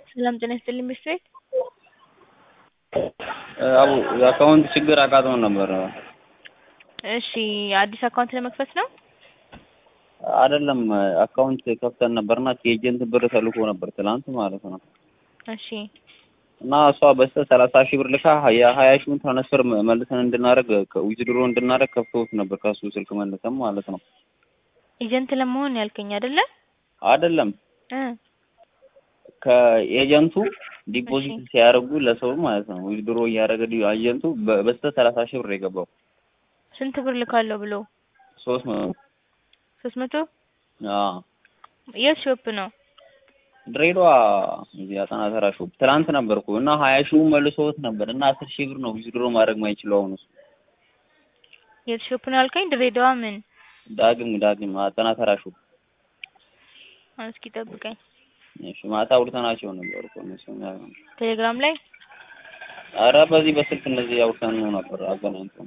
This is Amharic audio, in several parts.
ሰላም ጤና ይስጥልኝ ቤት ቤት አቡ የአካውንት ችግር አጋጥሞን ነበር። እሺ አዲስ አካውንት ለመክፈት ነው? አይደለም አካውንት ከፍተን ነበርና ከኤጀንት ብር ተልኮ ነበር ትላንት ማለት ነው። እሺ እና እሷ በስተ ሰላሳ ሺህ ብር ልካ የሀያ ሺውን ትራንስፈር መልሰን እንድናደርግ ዊዝድሮ እንድናደርግ ከፍተውት ነበር ከሱ ስልክ መልሰን ማለት ነው። ኤጀንት ለመሆን ያልከኝ አይደለ? አይደለም እ ከኤጀንቱ ዲፖዚት ሲያደርጉ ለሰው ማለት ነው ዊዝድሮ እያደረገ ኤጀንቱ በስተ ሰላሳ ሺህ ብር የገባው ስንት ብር ልካለሁ ብሎ ሶስት መቶ ሶስት መቶ አዎ የት ሾፕ ነው? ድሬዳዋ እዚህ አጠና ተራ ሾፕ ትናንት ነበርኩ እና ሀያ ሺውን መልሶት ነበር እና አስር ሺህ ብር ነው ዊዝድሮ ማድረግ ማይችለው አሁን እሱ የት ሾፕ ነው ያልከኝ? ድሬዳዋ ምን? ዳግም ዳግም አጠና ተራ ሾፕ እስኪ ጠብቀኝ። እሺ ማታ አውርተናቸው ነበር እኮ እነሱ ቴሌግራም ላይ ኧረ በዚህ በስልክ እነዚህ አውርተን ነው ነበር አገናኝተን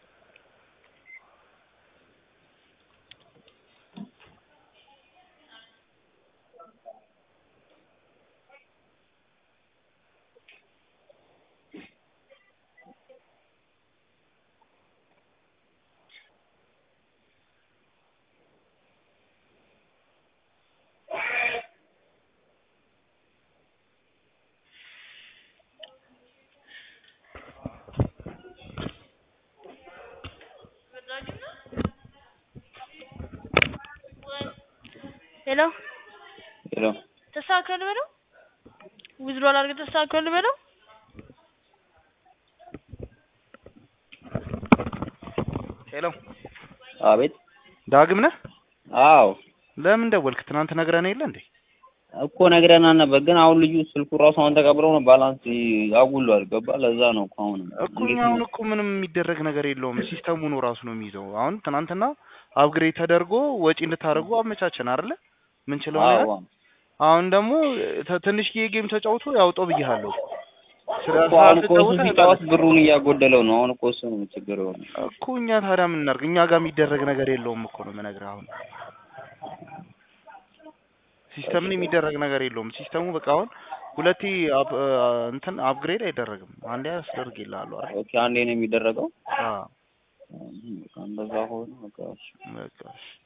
ሄሎ ሄሎ ተስተካከል በለው ዊዝድሮል አድርገህ ተስተካከል በለው ሄሎ አቤት ዳግም ነህ? አዎ ለምን ደወልክ? ትናንት ነግረን የለ እንዴ? እኮ ነግረናል ነበር፣ ግን አሁን ልጁ ስልኩ ራሱ አሁን ተቀብለው ነው ባላንስ አጉሏል። ገባ ለዛ ነው እኮ አሁን እኮ እኛ አሁን እኮ ምንም የሚደረግ ነገር የለውም። ሲስተሙ ነው ራሱ ነው የሚይዘው። አሁን ትናንትና አፕግሬድ ተደርጎ ወጪ እንድታደርጉ አመቻቸን አይደለ? ምን ችለው አዎ ነገር አሁን ደግሞ ተ- ትንሽዬ ጌም ተጫውቶ ያውጣው ብዬሃለሁ። ስለ እኮ አሁን እኮ እሱ ስላልተጫወተ ሲጫወት ብሩን እያጎደለው ነው። አሁን እኮ እሱ ነው ችግር የሆነ እኮ እኛ ታዲያ ምን እናድርግ? እኛ ጋር የሚደረግ ነገር የለውም እኮ ነው የምነግርህ። አሁን ሲስተምን የሚደረግ ነገር የለውም። ሲስተሙ በቃ አሁን ሁለቴ አፕ እንትን አፕግሬድ አይደረግም። አንዴ አስደርግ ይልሃሉ አይደል? ኦኬ፣ አንዴ ነው የሚደረገው። አዎ እንደዛ ሆነ በቃ እሺ። በቃ እሺ።